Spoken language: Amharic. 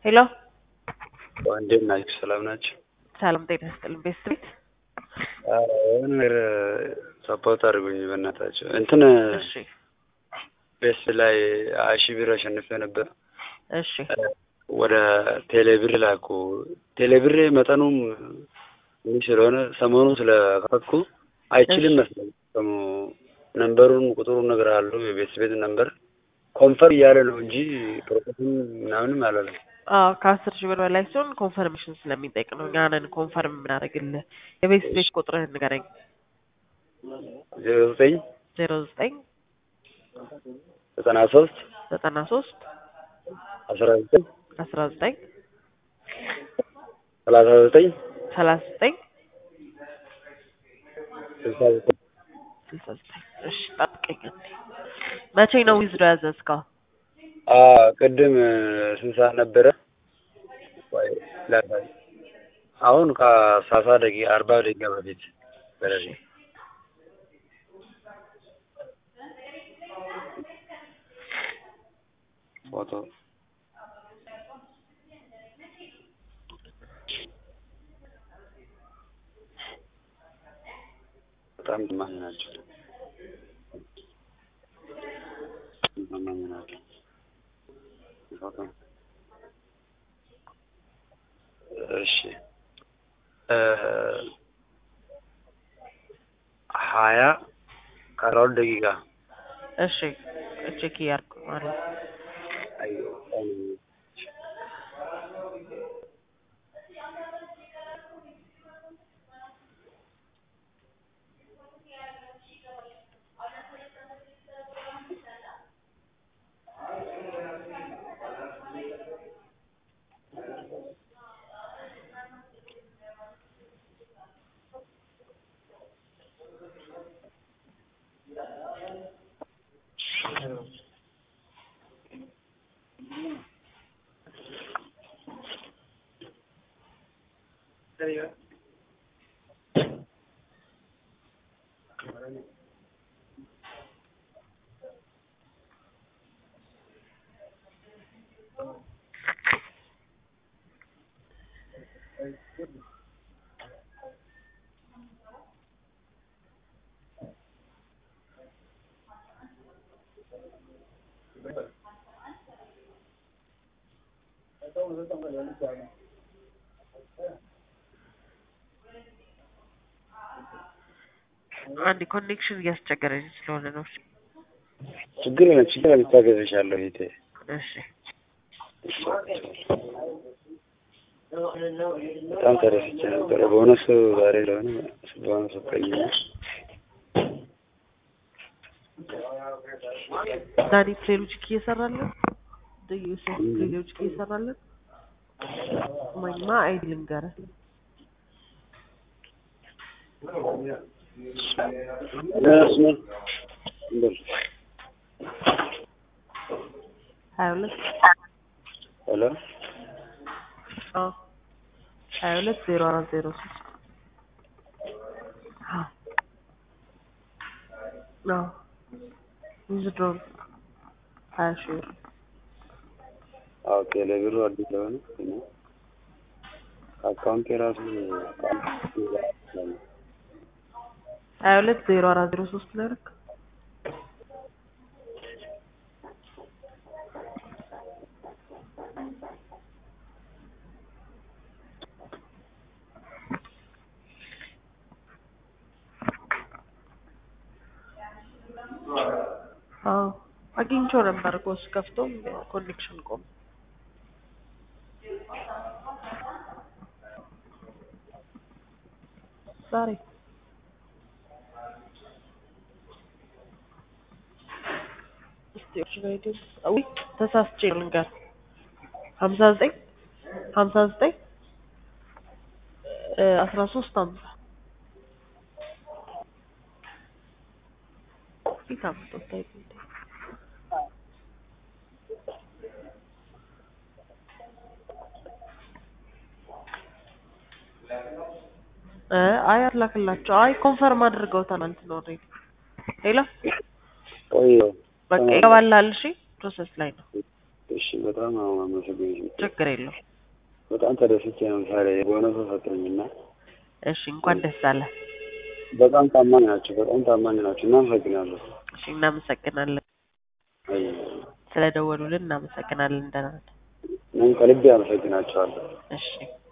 ሄሎ እንዴት ናችሁ? ሰላም ናችሁ? ሰላም ጤና ይስጥልን። ቤስት ቤት የሆነ ነገር ሰፖርት አድርጉኝ በእናታችሁ። እንትን እሺ ቤስት ላይ ሀያ ሺህ ብር አሸንፌ ነበር። እሺ ወደ ቴሌብር ላኩ። ቴሌብር መጠኑም ትንሽ ስለሆነ ሰሞኑ ስለከፈትኩ አይችልም መስለኝ ሰሙ ነንበሩን ቁጥሩን ነገር አለው የቤት ቤት ነንበር ኮንፈርም እያለ ነው እንጂ ፕሮሰስን ምናምንም አላለም። አዎ ከአስር ሺህ ብር በላይ ሲሆን ኮንፈርሜሽን ስለሚጠይቅ ነው። እኛ ነን ኮንፈርም የምናደርግልህ። የቤት ቤት ቁጥርህን ንገረኝ። ዜሮ ዘጠኝ ዜሮ ዘጠኝ ዘጠና ሶስት ዘጠና ሶስት አስራ ዘጠኝ አስራ ዘጠኝ ሰላሳ ዘጠኝ ሰላሳ ዘጠኝ ስልሳ ዘጠኝ ስልሳ ዘጠኝ እሺ ጠብቀኝ አንዴ። መቼ ነው ዊዝዶ ያዘዝከው? ቅድም ስንት ሰዓት ነበረ? ቆይ ላሳይ። አሁን ከሰላሳ ደቂቃ አርባ ደቂቃ በፊት በረሪ ፎቶ በጣም ታማኝ ናቸው። ታማኝ ናቸው። ፎቶ እሺ ሀያ ከአስራ ሁለት ደቂቃ እሺ ቼክ እያደረኩ ማለት አንድ ኮኔክሽን እያስቸገረኝ ስለሆነ ነው። ችግር የለም ችግር የለም ታገዝሻለሁ እህቴ። እሺ በጣም ተደስቼ ነበረ በእውነቱ ዛሬ ለሆነ በእውነቱ ቀይ ዳኒ ፕሌሎጂክ እየሰራለን ዮሴፍ ፕሌሎጂክ እየሰራለን ማኝማ አይዲ ልንገርህ ሀያ ሁለት ሄሎ አዎ ሀያ ሁለት ዜሮ አራት ዜሮ ሶስት አዎ ዊዝድሮል ሀያ ሺህ ብር ኦኬ ለቢሮ አዲስ ለሆነ አካውንት የራሱ ሀያ ሁለት ዜሮ አራት ዜሮ ሶስት ነው ያደረክ አዎ አግኝቼው ነበር እኮ ስከፍቶም ኮኔክሽን ቆም ዛሬ እስቲ ኦሪጂናል አዊ ተሳስቼ ልንገር ሀምሳ ዘጠኝ ሀምሳ ዘጠኝ አስራ ሶስት ሀምሳ ፊት አምጦት አይደል አይ አላክላቸው። አይ ኮንፈርም አድርገውታል እንትን ኦልሬዲ። ሄሎ ቆይ በቃ ይገባልሃል። እሺ ፕሮሰስ ላይ ነው። እሺ በጣም ነው አመሰግንሽ። ችግር የለውም። በጣም ተደስቼ ነው ዛሬ በሆነ ሰው ሰጠኝና እሺ እንኳን ደስ አለ። በጣም ታማኝ ናቸው። በጣም ታማኝ ናቸው። እናመሰግናለሁ። እሺ እናመሰግናለን። አይ ስለደወሉልን እናመሰግናለን። ደህና ነን። እኔም ከልቤ አመሰግናቸዋለሁ። እሺ